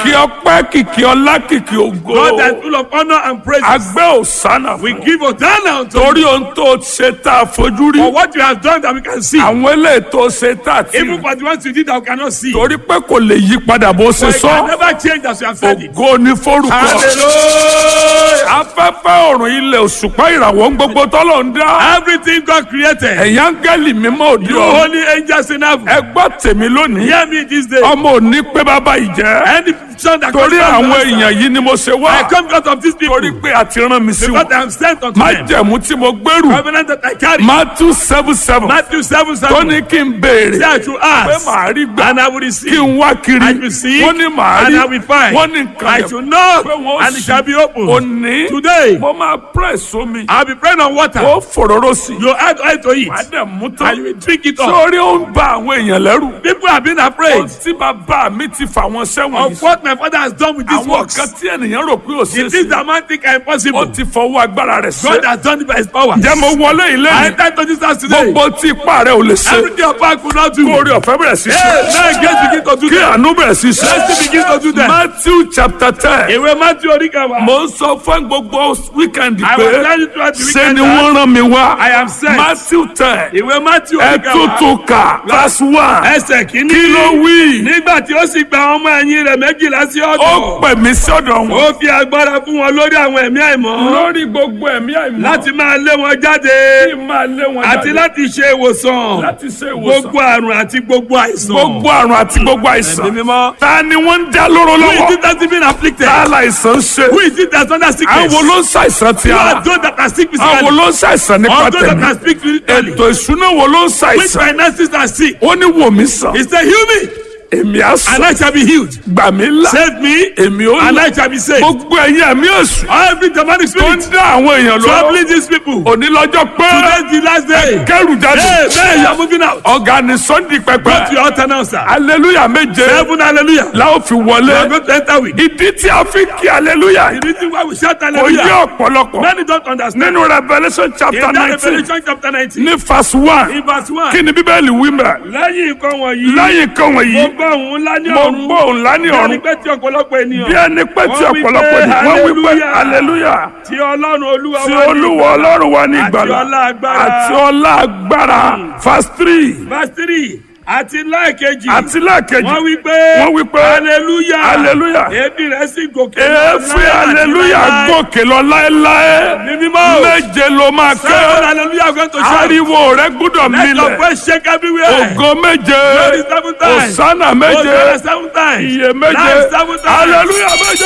kìkì ọpẹ́ kìkì ọlá kìkì ògo God that is full of honor and praise. agbẹ́ òsánà We fún give Hosanna unto you torí ohun tó ṣe tá a fojú rí for what you have done that we can see. àwọn eléyìí tó ṣe tá a ti Even for the ones you did that we cannot see. torí pé kò lè yí padà bó ṣe For it can sọ never change as you have said it. ògo ní forúkọ Hallelujah. afẹ́fẹ́ ọ̀run ilẹ̀ òṣùpá ìràwọ̀ ń gbogbo tọ́lọ̀ ń dá Everything God created. ẹ̀yà áńgẹ́lì mímọ́ òdi You ọ̀run holy angels in heaven. ẹ gbọ́ tèmi lónìí Hear me this day. ọmọ òní pé bàbá ìjẹ́ Any son that torí comes from àwọn the èèyàn yìí ni mo ṣe wá I come because of these people. torí pé a ti rán mi sí Because wọn I am sent unto má them. jẹ̀mú tí mo gbèrú Covenant that I carry. Matthew seven seven Matthew 7 7. tó ní kí n béèrè Say I should pé ask. màá rí gbà And I will kí receive. n wá kiri I will see. wọ́n ní màá And rí I will find. wọ́n ní nǹkan I yẹn should knock. pé wọ́n And it shall be opened. òní Today. mo máa press omi I'll be praying on water. ó fòróró sí You add oil to it. wàá dẹ̀ mú And tán you will drink it up. sórí ó ń ba àwọn èèyàn lẹ́rù People have been afraid ohun tí bàbá mi ti fà wọ́n sẹ́wọ̀n of yìí what my father has done with these àwọn works. kan tí ènìyàn rò pé ò The ṣeé things ṣe that man think are ó impossible. ti fọwọ́ agbára rẹ̀ ṣe God has done it by his power. jẹ́ mo wọlé ilé I mi enter to this house today. gbogbo tí ipá rẹ̀ ò lè ṣe Everything your power could not do. kó orí ọ̀fẹ́ bẹ̀rẹ̀ sí Hey, ṣe now grace begin to do kí that. àánú bẹ̀rẹ̀ sí ṣe Mercy begin to do that. Matthew chapter ten Ìwé Matthew Oríkàwá. mo ń sọ fún gbogbo weekend I pé was telling you throughout the ṣe weekend ni that wọ́n rán mi wá I am sent. Matthew ten Ìwé Matthew ẹ Oríkàwá. tútù kà verse one Ẹsẹ̀ kìíní. kí ló wí Nígbà tí ó sì gba àwọn ọmọ ẹ̀yìn rẹ̀ méjìlá sí ó ọ̀dọ̀. pè mí sọ́dọ̀ wọn Ó fi agbára fún wọn lórí àwọn ẹ̀mí àìmọ́. lórí gbogbo ẹ̀mí àìmọ́ Láti máa lé wọn jáde. kí n máa lé wọn Àti jáde láti ṣe ìwòsàn. láti ṣe ìwòsàn Gbogbo àrùn àti gbogbo àìsàn. gbogbo àrùn àti gbogbo Ẹ̀mí àìsàn mímọ́. ta ni wọ́n ń dá lóró Who is lọ́wọ́ it that has been afflicted? ta láìsàn ṣe Who is it that's under sickness? àwọn ló ń ṣàìsàn ti Who ara are those that are sick àwọn physically? ló ń ṣàìsàn nípa Or those that tẹ̀mí are sick spiritually? ètò ìṣúná wo ló ń Which ṣàìsàn finances are sick? ó ní wò mí sàn He said, heal me èmi á sàn and I shall be healed. gbà mí là Save me èmi ó and là I shall be saved. gbogbo ẹ̀yin ẹ̀mí èṣù Every demonic tó ń spirit dá àwọn èèyàn lọ́wọ́ troubling these people. òní lọ́jọ́ pé Today's the last day. kẹrù jáde Hey, man, you are moving out. ọ̀gá ni sunday Go to pẹpẹ your altar now, sir. aleluya méje Heaven, hallelujah. la ó fi You are wọlé going to enter with. ìdí tí a fi kí aleluya The reason why we shout kò yé hallelujah. ọ̀pọ̀lọpọ̀ Many don't understand. nínú revolution chapter In that nineteen Revelation chapter 19, ní verse one in verse 1, kí ni bíbélì wí mẹ́ lẹ́yìn nǹkan wọ̀nyí, lẹ́yìn kan mo wọ̀nyí gbọ́ òun ńlá ní mo ọ̀run. gbọ́ òun lá ní Bí ẹni ọ̀run pé tí ọ̀pọ̀lọpọ̀ ènìyàn. bí ẹni pé tí Wọ́n wí ọ̀pọ̀lọpọ̀ pé ni wọ́n wí pé hallelujah. hallelujah Tí Ọlọ́run Olúwa tí wá ní olúwa ìgbàlà. ọlọ́run wa ní Àti ìgbàlà ọlá agbára. àti ọlá agbára verse three Verse 3, àti lẹ́ẹ̀kejì. àti lẹ́ẹ̀kejì Wọ́n wí pé. wọ́n wí pé hallelujah. hallelujah. Èébì rẹ̀ sì gòkè. èéfín hallelujah gòkè lọ láéláé Ní mímọ́. méje ló máa Seven ké hallelujah going to shout. ariwo rẹ gbúdọ̀ Let your milẹ̀ voice shake everywhere. ògo méje Glory seven times. òsánà méje Hosanna seven times. iye méje Life seven times. hallelujah méje.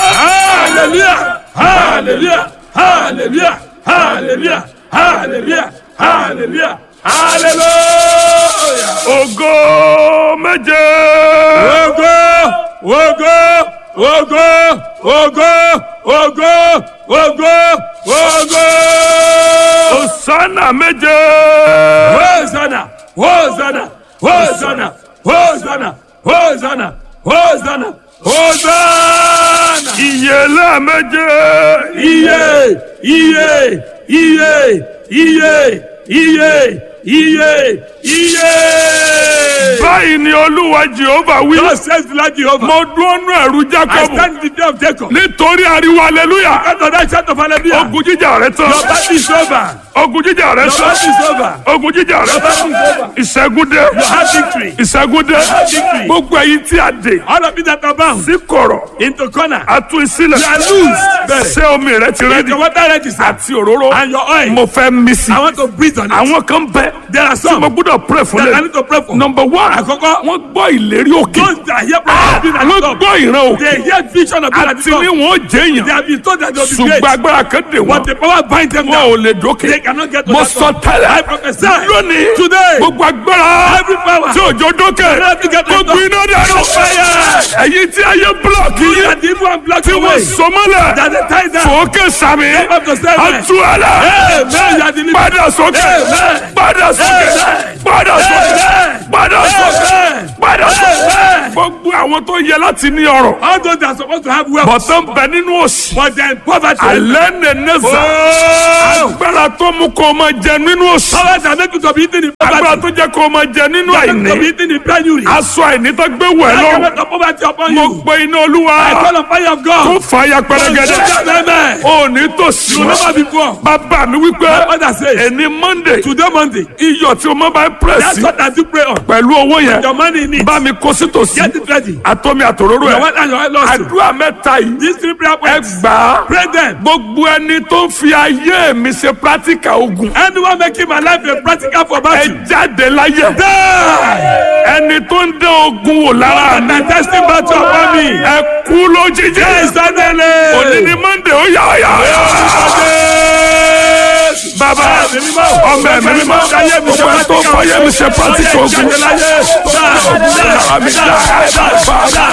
Hallelujah. Hallelujah. Hallelujah. Hallelujah. Hallelujah. Hallelujah. Hallelujah. ògo méje. Ogo, ogo, ogo, ogo, ogo, ogo, ogo. òsánà méje. Hosanna, Hosanna, Hosanna, Hosanna, Hosanna, Hosanna, Hosanna. ìyèlé méje. Iye, iye, iye, iye, iye, iye, iye. báyìí ni olúwa jehova wí. God says the Lord Jehovah. mo dúró nú ẹ̀rù I jacob stand in the day of Jacob. nítorí ariwo hallelujah. After that shout of hallelujah. ogun jíjà rẹ tán. Your battle is over. ogun jíjà rẹ Your tán. battle is over. ogun jíjà rẹ Your battle is tán. over. ìṣẹ́gun dé. You have victory. ìṣẹ́gun dé. victory. gbogbo ẹ̀yin tí a dè All of you that are bound sí kọ̀rọ̀ into corner. a tú sílẹ̀. You are loose. Bẹ́ẹ̀. ṣé omi rẹ ti If rẹ́dì your water ready, sir, àti òróró and your oil, mo fẹ́ mí sí. I want to breathe on it. àwọn kan bẹ There are tí mo some gbọ́dọ̀ pray fún that I lẹ. need to pray for. number one Àkọ́kọ́. wọ́n gbọ́ ìlérí òkè. Those that hear prophecy being at wọ́n the top, gbọ́ ìran òkè. they hear vision of being at the àti ní top. wọn ó jẹ́ They èèyàn. have been told that they will be ṣùgbọ́n great, agbára kan dè but wọ́n. the power bind them wọn ò down. lè dókè. They cannot get to mo that sọ top. tẹ́lẹ̀. I prophesy lónìí today. gbogbo agbára Every power. tí òjò dókè cannot get to gbogbo that iná dànù. Fire. ẹ̀yin tí ayé búlọ̀kì You yìí that the evil and black tí wọ́n away. sọmọ́lẹ̀ That they tie down. fòókè sàmì Up to seven. padà gbogbo àwọn tó yẹ láti ní ọrọ̀ All those that are supposed to have wealth, bọ̀tán bẹ nínú òsì but then poverty. alẹ́ nẹ̀ẹ́nẹ́sà Oh! agbára tó mú kó o máa jẹ nínú òsì Power that make you to be eating in agbára poverty. tó jẹ́ kó o máa jẹ nínú That make you to be àìní eating in penury. aṣọ àìní tó gbé wẹ̀ That lọ can make the poverty upon mo you. pe iná olúwa I call on fire of tó God. fà ya pẹrẹgẹdẹ Amen. ò ní tòsí You mọ́. never be poor. bàbá mi wípé My father says, ẹni monday today Monday, iyọ̀ tí o máa bá ń that's pẹ̀sì what I do pray on. pẹ̀lú owó yẹn Your money in it. bá mi kó sí tòsí Get it ready. àtọ́mi àtòróró Your ẹ̀ wife and your wife lost you. àdúrà mẹ́ta yìí These three prayer ẹ points. gbà á Pray them. gbogbo ẹni tó ń fi ayé mi ṣe practical ogun Anyone making my life a practical for ẹ battle. jáde láyé Die. ẹni tó ń dán ogun wò lára mi My testing battle upon me. ẹ kú lójijì Suddenly. òní ni monday ó yà ó yà ó yà. bàbá ọmọ ẹ̀mí mímọ́ gbogbo ẹ tó fọyẹ́ mi ṣe practical ogun lára mi dá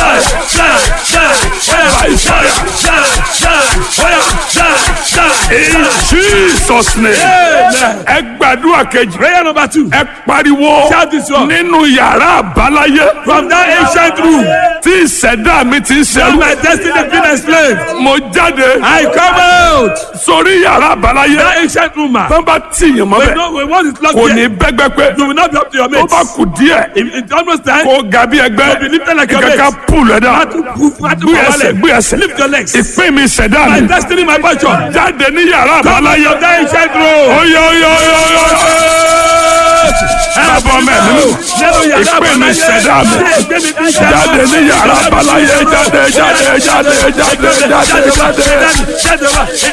in jesus name ẹ gbàdúrà kejì Prayer number two. ẹ pariwo Shout this one. nínú yàrá àbáláyé From that ancient room, tí ìṣẹ̀dá mi ti ń where ṣẹlú my destiny been enslaved, mo jáde I come out. sórí yàrá àbáláyé That ancient room, man. tó bá tìyàn mọ́ We bẹ́ẹ̀ know we want it locked kò ní here. bẹ́gbẹ́ pé You will not be up to your tó mates. bá kù díẹ̀ It- It's almost time. kó ga bí ẹgbẹ́ To be lifted like your ìkàkà mates. pùlù ẹ̀dá Not to move, not to gbé go ẹsẹ̀ wallet. gbé ẹsẹ̀ Lift your legs. ìpín mi ṣẹ̀dá My mi destiny, my fortune. jáde ní yàrá Come àbáláyé out of that ancient room. oyè oyè oyè oyè bàbá ọmọ ẹ̀mí mi ìpín mi ṣẹ̀dá mi jáde ní yàrá àbáláyé jáde jáde jáde jáde jáde jáde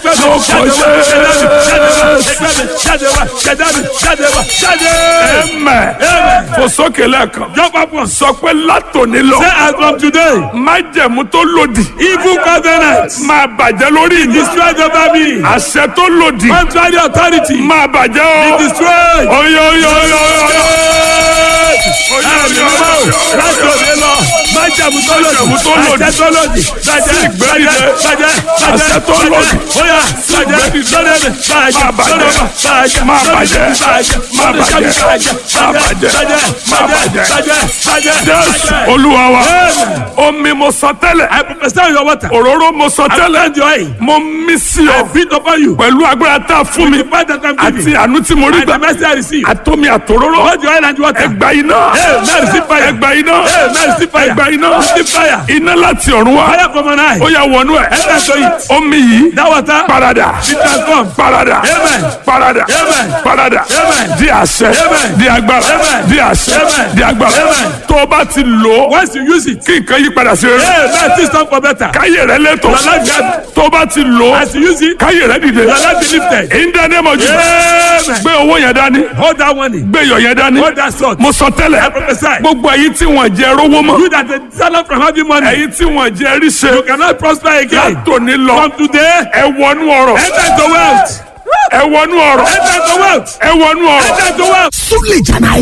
ẹ̀mẹ̀ fò sókè lẹ́ẹ̀kan Jump up once. sọ pé látòní lọ Say as from today, májẹ̀mú tó lòdì evil covenants máa bàjẹ́ lórí mi destroyed over me. àṣẹ tó lòdì Contrary authority máa bàjẹ́ o destroyed. oyè oyè oyè oyè Láti òde lọ, májàmú tó Májẹ̀mú tó lòdì, lòdì. àṣẹ tó lòdì, bàjẹ́, ìgbẹ́dìde. bàjẹ́, bàjẹ́, Àṣẹ tó bàjẹ́, lòdì. bóyá, bàjẹ́, ìgbẹ́dìde. lórí mi, bàjẹ́, Máa bàjẹ́. lórí mi, bàjẹ́, Máa lórí mi, bàjẹ́. bàjẹ́, Máa lórí mi, bàjẹ́. bàjẹ́, Máa bàjẹ́, bàjẹ́. Máa bàjẹ́. bàjẹ́, bàjẹ́, jésù bàjẹ́. olúwa wa Amen. omi mo sọ tẹ́lẹ̀ I prophesy on your water. òróró mo sọ tẹ́lẹ̀ Send your eye. mo mí sí I ọ breathe upon you. pẹ̀lú agbára tá a fún mi The fact that I'm àti giving. àánú tí mo rí And the gbà mercy I receive. àtomi àtòróró Hold your oil and water. ẹgbà iná Amen. Receive fire. ẹgbà iná Amen. Receive fire. ẹgbà iná Receive fire. iná láti ọ̀run wá Fire from an eye. ó yà wọnú ẹ̀ Enter to it. omi yìí That water parada be transformed. parada Amen. parada Amen. parada Amen. di àṣẹ Amen. di agbára Amen. di àṣẹ Amen. di agbára Amen. tó o bá ti lò ó Once you use it, kí nǹkan yí padà sí rere Amen. Things turn for better. káyé rẹ lẹ́tọ̀ Your life get- tó o bá ti lò ó As you use it, káyé rẹ dìde your life be lifted. in the name of Jesus Amen. gbé owó yẹn dání Hold that money. gbé iyọ̀ yẹn dání Hold that sword. mo sọ I tẹ́lẹ̀ prophesy. gbogbo ẹ̀yin tí wọ́n jẹ rówó mọ́ You that the seller from having money, ẹ̀yin tí wọ́n jẹ ríṣe you cannot prosper again. látòní lọ From today, ẹ wọnú ọ̀rọ̀ enter into wealth. ẹ wọnú ọ̀rọ̀ Enter into wealth. ẹ wọnú ọ̀rọ̀. Enter into wealth. Súlè Jànáì